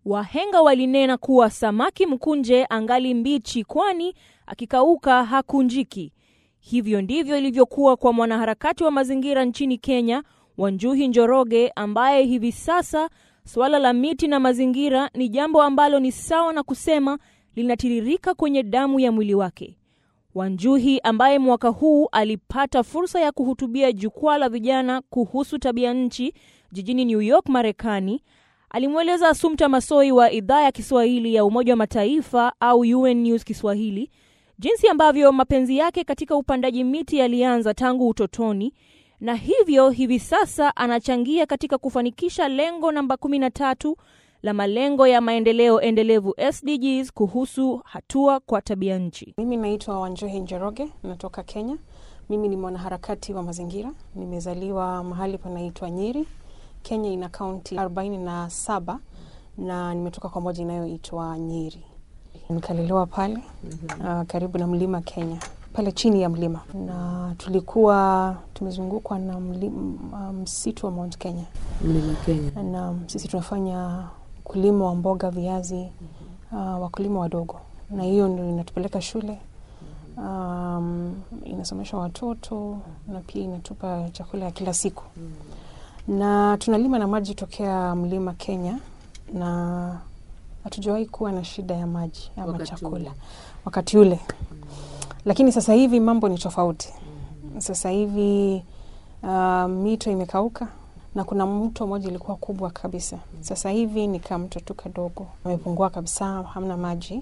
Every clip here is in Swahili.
Wahenga walinena kuwa samaki mkunje angali mbichi, kwani akikauka hakunjiki. Hivyo ndivyo ilivyokuwa kwa mwanaharakati wa mazingira nchini Kenya, Wanjuhi Njoroge, ambaye hivi sasa suala la miti na mazingira ni jambo ambalo ni sawa na kusema linatiririka kwenye damu ya mwili wake. Wanjuhi ambaye mwaka huu alipata fursa ya kuhutubia jukwaa la vijana kuhusu tabia nchi jijini New York, Marekani, alimweleza Assumpta Massoi wa idhaa ya Kiswahili ya Umoja wa Mataifa au UN News Kiswahili jinsi ambavyo mapenzi yake katika upandaji miti yalianza tangu utotoni na hivyo hivi sasa anachangia katika kufanikisha lengo namba 13 la malengo ya maendeleo endelevu SDGs kuhusu hatua kwa tabia nchi. Mimi naitwa Wanjohi Njoroge, natoka Kenya. Mimi ni mwanaharakati wa mazingira. Nimezaliwa mahali panaitwa Nyeri. Kenya ina kaunti 47 na nimetoka kwa moja inayoitwa Nyeri. Nikalelewa pale uh, karibu na mlima Kenya, pale chini ya mlima, na tulikuwa tumezungukwa na mlima, msitu wa Mount Kenya Mlima Kenya. na sisi tunafanya ukulima wa mboga, viazi, uh, wakulima wadogo, na hiyo ndio inatupeleka shule um, inasomesha watoto na pia inatupa chakula ya kila siku, na tunalima na maji tokea mlima Kenya, na hatujawahi kuwa na shida ya maji ama Wakati chakula ule. wakati ule, lakini sasa hivi mambo ni tofauti. Sasa hivi uh, mito imekauka na kuna mto mmoja ilikuwa kubwa kabisa. Sasa hivi ni kama mto tu kadogo, amepungua kabisa, hamna maji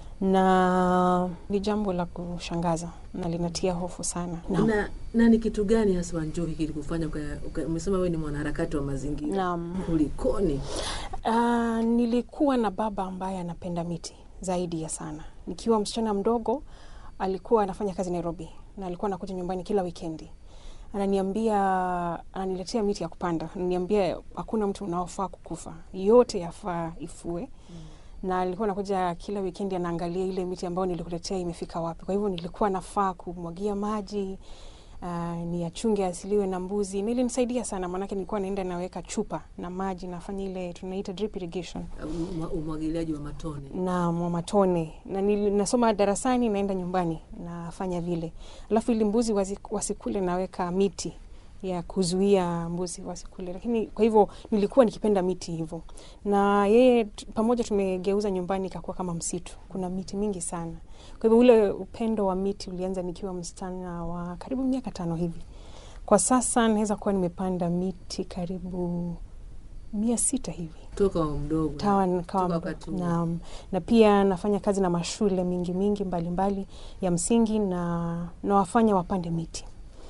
na ni jambo la kushangaza na linatia hofu sana. Naam. Na, na ni kitu gani hasa Wanjohi kilikufanya uka- uka- umesema wewe ni mwanaharakati wa mazingira Naam. kulikoni? Uh, nilikuwa na baba ambaye anapenda miti zaidi ya sana. Nikiwa msichana mdogo, alikuwa anafanya kazi Nairobi na alikuwa anakuja nyumbani kila wikendi, ananiambia, ananiletea miti ya kupanda, ananiambia hakuna mtu unaofaa kukufa, yote yafaa ifue na alikuwa anakuja kila wikendi anaangalia ile miti ambayo nilikuletea imefika wapi. Kwa hivyo nilikuwa nafaa kumwagia maji uh, ni achunge asiliwe na mbuzi, na ilinisaidia sana, maanake nilikuwa naenda naweka chupa na maji, nafanya ile tunaita drip irrigation Umwa- Umwagiliaji wa matone. na mwa matone, na nili- nasoma darasani, naenda nyumbani nafanya vile, alafu ili mbuzi wasi- wasikule, naweka miti ya kuzuia mbuzi wasikule. Lakini kwa hivyo nilikuwa nikipenda miti hivyo, na yeye t- pamoja tumegeuza nyumbani ikakuwa kama msitu, kuna miti mingi sana. Kwa hivyo ule upendo wa miti ulianza nikiwa msichana wa karibu miaka tano hivi. Kwa sasa naweza kuwa nimepanda miti karibu mia sita hivi Toka mdogo. tawa Toka nikawa wakati huo. na, na pia nafanya kazi na mashule mingi mingi mbalimbali mbali ya msingi na nawafanya wapande miti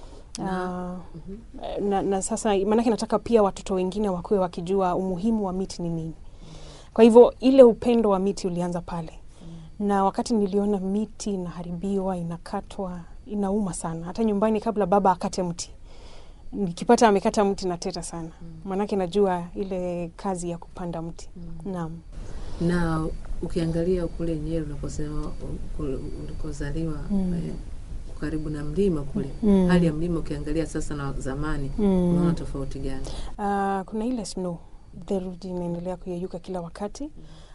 Na- Ah, na, na sasa maanake nataka pia watoto wengine wakuwe wakijua umuhimu wa miti ni nini. Kwa hivyo ile upendo wa miti ulianza pale, na wakati niliona miti inaharibiwa, inakatwa, inauma sana. Hata nyumbani, kabla baba akate mti, nikipata amekata mti nateta sana, maanake najua ile kazi ya kupanda mti. Naam. na ukiangalia kule Nyeri unaposema kule ulikozaliwa Mm. eh, karibu na mlima kule Mm. hali ya mlima ukiangalia sasa na zamani Mm. unaona tofauti gani? Ah, kuna ile snow theluji inaendelea kuyeyuka kila wakati.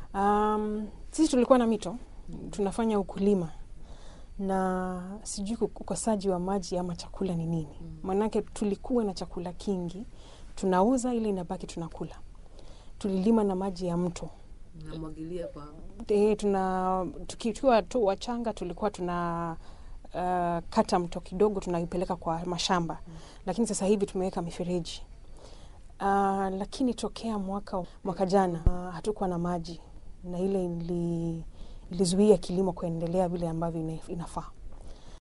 Um, sisi tulikuwa na mito tunafanya ukulima na sijui ku- ukosaji wa maji ama chakula ni nini, maanake tulikuwa na chakula kingi, tunauza ile inabaki tunakula. Tulilima na maji ya mto Namwagilia kwa e, tuna tukiwa tu wachanga tulikuwa tuna uh, kata mto kidogo tunaipeleka kwa mashamba lakini sasa hivi tumeweka mifereji uh, lakini tokea mwaka mwaka jana uh, hatukuwa na maji na ile ili, ilizuia kilimo kuendelea vile ambavyo ina- inafaa